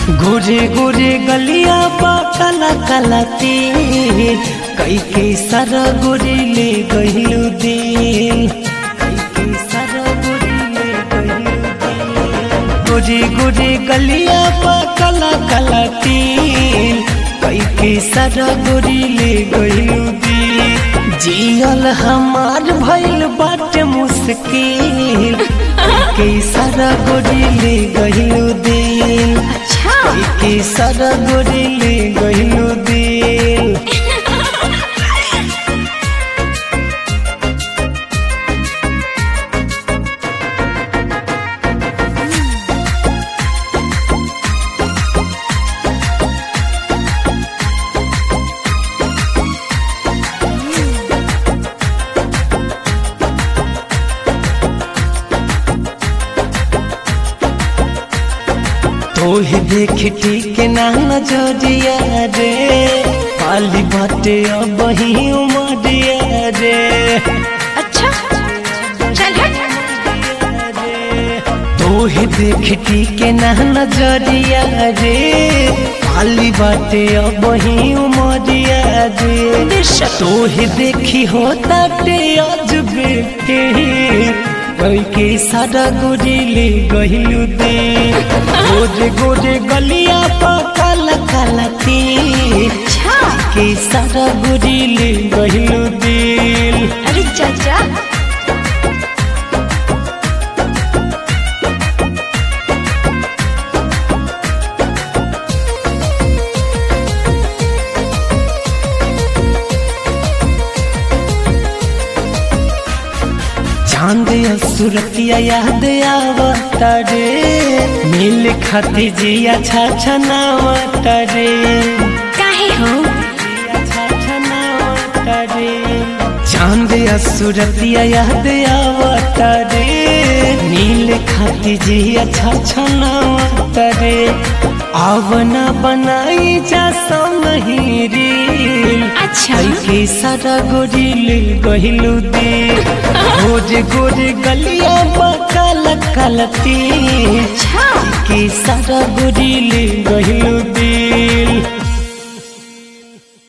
गोरे गोरे गलिया बा काला काला तेल कई के सारा गोरी ले गहिलू दिल कई के सारा गोरी ले गहिलू दिल गोरे गोरे गलिया बा काला काला तेल कई के सारा गोरी ले गहिलू दिल जियल हमार भइल बाटे मुश्किल कई के सारा गोरी ले गहिलू दिल अच्छा के सारा गोरी ले गहिलू दिल तोहे देख ठीक ना नजरिया रे पाली बाटे अब ही उमरिया रे अच्छा चल हट तोहे देख ठीक ना नजरिया रे पाली बाटे अब ही उमरिया रे बेशक। तोहे देखी होता टे अजबे के कोई के सारा गोरी ले गहिलू दे गोरे गोरे गलिया पा काला काला के अच्छा के सारा गोरी ले गहिलू दिल अरे चाचा चांद सुरतिया याद आवता रे मिल खाती जिया छा छनावता रे काहे हो जिया छा छनावता रे चांद सुरतिया याद आवता रे नील खाती जिया छा छनावता रे आवना बनाई जा नहीं रील अच्छा के सारा गोरी ले गहिलू दे गोरे गोरे गलिया काला काला तेल अच्छा के सारा गोरी ले गहिलू दे